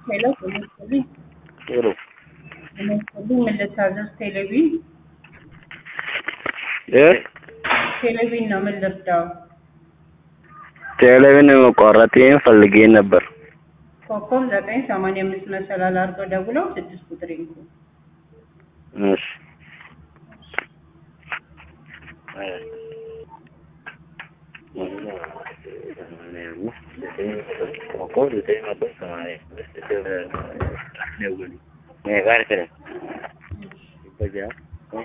ሄሎ ጤና ይስጥልኝ። ሄሎ ጤና ይስጥልኝ። ምን ልታዘዝ? ቴሌቪዥን እ ቴሌቪዥን ነው። ምን ልርዳው? ቴሌቪዥን መቋረጥ ፈልጌ ነበር። ኮከብ ዘጠኝ ሰማንያ አምስት መሰላል አድርገው ደውለው ስድስት ቁጥር ይንኩ። እሺ ሜጋ